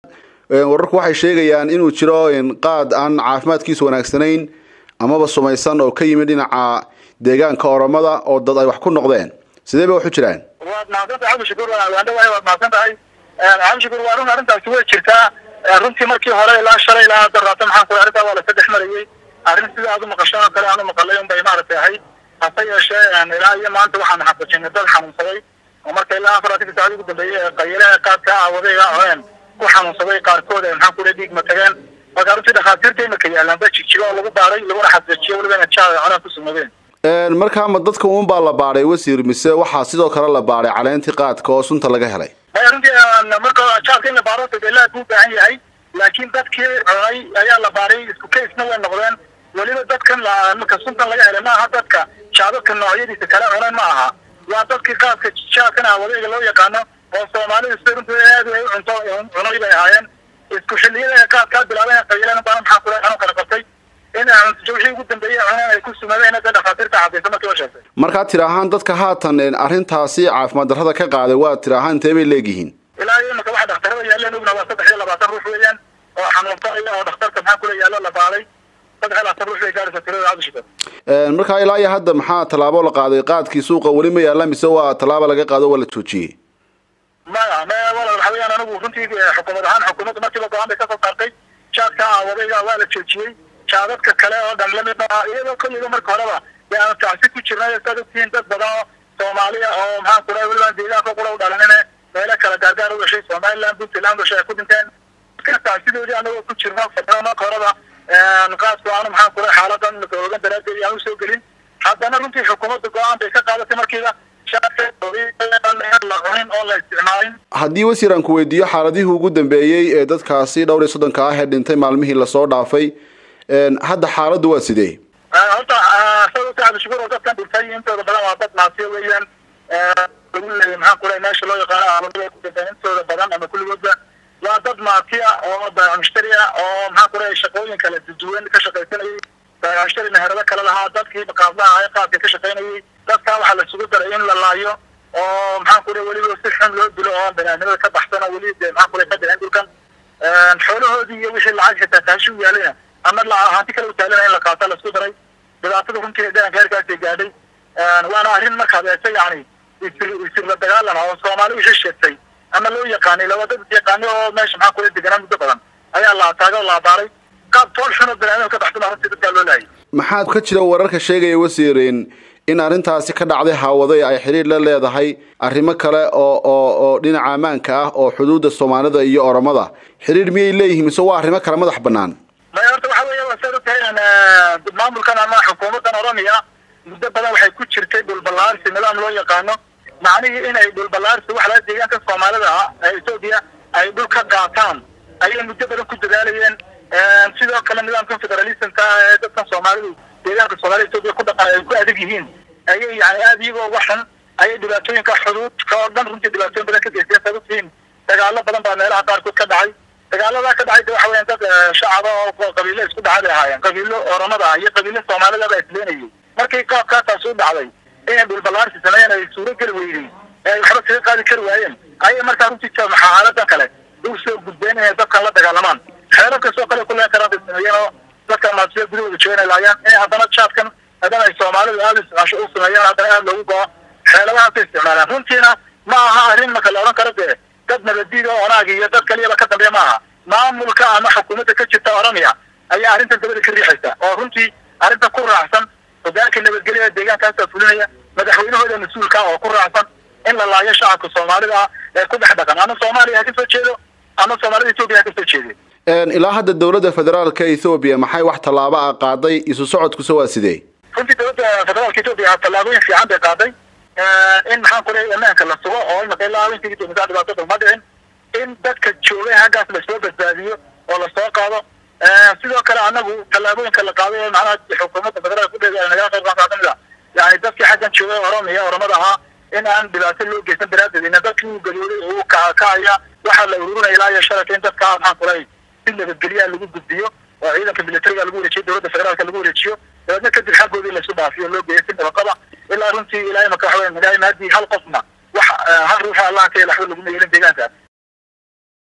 wararku waxay sheegayaan inuu jiro qaad aan caafimaadkiisu wanaagsanayn amaba sumaysan oo ka yimid dhinaca deegaanka oromada oo dad ay wax ku noqdeen sidee bay wax u jiraan waad mahadsantahay cabdishakuur waandhawahay waad mahadsan tahay cabdishakuur waa run arrintaasi way jirtaa runtii markii hore ilaa shalay ilaa hadda raata maxaan ku arrintaa waa la saddex marayay arrin sida aad u maqasho oo kale aan u maqalay un bay maaragtay ahayd hase yeeshee ilaa iyo maanta waxaan xaqiijinay dad xanuunsaday oo marka ilaa afaraatanka saacad ugu dambeeyey ee qaylaha qaadka aawadayga cuneen ku xanuunsaday qaarkood ee maxaan ku dhahay dhiig ma tageen marka runtii dhakhaatiirta imika yaalaan ba jigjigo oo lagu baaray laguna xaqiijiyo weliba ina jaa cuneen ku sugnaadeen markaa ma dadka uun baa la baadhay wasiir mise waxaa sidoo kale la baadhay caleentii qaadka oo sunta laga helay runtii marka jaarka in la baaro dadaalaad buu baahan yahay laakiin dadkii cunay ayaa la baaray isku kaysna way noqdeen weliba dadkan marka suntan laga helay maaha dadka jaadadka noocyadiisa kale cuneen ma aha waa dadkii qaadka jaadkan aawadayga loo yaqaano oo soomaalida sida runtii aad ay u cunto cunay bay ahaayeen isku xilliyada ay qaadkaa bilaabeen qayilan baan maxaa kula xanuun kala qabtay in wixii ugu dambeeyey cuneen ay ku sumadeen hadda dhakhaatiirta cadaysa markii la sheegtay markaa tir ahaan dadka haatan arrintaasi caafimaad darrada ka qaaday waa tir ahaan intee bay leegyihiin ilaa iyo imika waxa dhakhtarada yaaleen ogna waa saddex iyo labaatan ruux weeyaan oo xanuunsanaya oo dhakhtarka maxaa kula yaallo la baaday saddex iyo labaatan ruux bay gaaraysa tirada cabdishikar markaa ilaa iyo hadda maxaa tallaabo la qaaday qaadkii suuqa weli ma yaalla mise waa tallaabo laga qaado waa la joojiyey maya maya wala waxa weeyaan anigu runtii xukuumad ahaan xukuumadda markiiba go-aan bay kasoo saartay jaadka aawadayga waa la joojiyey jaadadka kale oo dhan lamid ah iyadoo kolliga marka horeba dee aanu tacsi ku jirnay saad ogtihiin dad badan oo soomaaliya oo maxaan ku dhahay weliba deegaanka qura u dhalanine meelo kala gaargaar u dhashay somaliland puntland dhashay ay ku dhinteen ka tacsidoodii anagoo ku jirno fadhada marka horeba qaadku aanu maxaan ku dhahay xaaladan ogan daraadeed aan usoo gelin haddana runtii xukuumadda go-aan bay ka qaadatay markiiba haddii wasiir aan ku weydiiyo xaaladihii ugu dambeeyey ee dadkaasi dhowr iyo soddonka ah ee dhintay maalmihii lasoo dhaafay hadda xaaladdu waa sidee horta sababta dadkan dhintay intooda badan waa dad naasiyo weeyaan lagu leeyay maxaan ku dhahay meesha loo yaqaano aaladada ku dhinteen intooda badan ama kulligoodba waa dad maatiya oo baamushtari ah oo maxaan ku dhahay shaqooyin kala duwan ka shaqaysanayay baamushtari meherado kale lahaa dadkii qaablaha ah qaadka ka shaqaynayay dadkaa waxaa lasugu daray in la laayo oo maxaan ku dhahay weliba si xun loo dilo oo banaanimada ka baxsan oo weli de maxaan ku dhahay ka dhicin dhulkan xoolahoodii iyo wixii lacag xitaa taashi u yaalayna ama hanti kale u taalana in la qaato lasku daray dhibaatada runtii deegaanka heerkaasay gaadhay waana arrin markaad eegto yani isir isirla dagaalan oo soomaali wixii sheegtay ama loo yaqaanay laba dad yaqaani oo meesha maxaan kula deganaa muddo badan ayaa la ataagay oo la abaaray qaab tool xun oo banaanimada ka baxsan runtii dadkaa loo laayay maxaad ka jira wararka sheegaya wasiirin in arrintaasi ka dhacday haawaday ay xiriir la leedahay arrimo kale oo oo oo dhinaca ammaanka ah oo xuduudda soomaalida iyo oromada xiriir miyay leeyihiin mise waa arrimo kale madax bannaan maya horta waxa weya waa saad ogtahay maamulkan ama xukuumaddan oromia muddo badan waxay ku jirtay dhulballaarsi nidaam loo yaqaano macnihii inay dhulballaarsi wax laga deegaanka soomaalida ah ee etoobiya ay dhul ka qaataan ayay muddo badan ku dadaalayeen sidoo kale nidaamkan federalismka ee dadkan soomaalidu deegaanka soomaalida etoobiya ku dhaqan ay ku adag yihiin ayay yani aada iyagoo uga xun ayay dhibaatooyinka xuduudka oo dhan runtii dhibaatooyin badan ka geysteen saad ogtihiin dagaalo badan baa meelaha qaarkood ka dhacay dagaaladaa ka dhacay de waxa weyan dad shacaba oo qabiilo isku dhacay bay ahaayeen qabiilo oromada ah iyo qabiilo soomaalida baa isleenayay markii qaabkaasaas u dhacday inay dhulballaarsi sameeyeen ay suuro geli weydey ee ay waxba kaga qaadi kari waayeen ayay markaa runtii xaaladan kale u soo gudbeen inay dadkan la dagaalamaan xeerar kastoo kale ku leen karaan bay sameeyeen oo dadka maasiya gudahooda joogan laayaan inay haddana jaadkan haddana ay soomaalidu aada isticmaasho u sameeyeen haddana aada loogu go-o xeeladahaasay isticmaalaan runtiina ma aha arrin marka la odhan karo dee dad nabadiid oo onaag iyo dad kaliyaba ka dambeeya ma aha maamulka ama xukuumadda ka jirta oromia ayaa arrintan dabada ka riixaysa oo runtii arrintan ku raacsan hogaanka nabadgelyada deegaankaasa fulinaya madaxweynahooda mas-uulka oo ku raacsan in la laayo shacabka soomaalida ah ee ku dhex dhaqan ama soomaaliya ha ka soo jeedo ama soomaalida etoobiya ha ka soo jeede ilaa hadda dowladda federaalka ethoobiya maxay wax tallaabo ah qaaday isu socodkuse waa sidee runtii dowladda federaalka etoobiya tallaabooyin fiican bay qaaday in maxaan ku leeyahay ammaanka la sugo oo imaka ilaa intii dowladaha dhibaatada ma dhicin in dadka joogay haggaas lasoo badbaadiyo oo lasoo qaado sidoo kale anagu tallaabooyinka la qaaday ee macnaha xukuumadda federaalka kudheeda nagala qayb qaata kamid a yani dadkii xaggan joogay oromiya oromada ahaa in aan dhibaato loo geysan daraaddeed ina dadkii uu galiyooday oo uu kacaya waxaa la ururinaya ilaa iyo shalata in dadka maxaan ku leeyahay si nabadgelyaha lagu gudbiyo oo ciidanka militariga lagu wareejiyo dowladda federaalka lagu wareejiyo dabeedna kadib xaggoodii lasu dhaafiyo loo geeyo si nabaqaba ilaa runtii ilaa imaka waxa weya magaala maadii hal qofna wax hal ruuxa allah ka yelaxba laguma yeelin deegaanka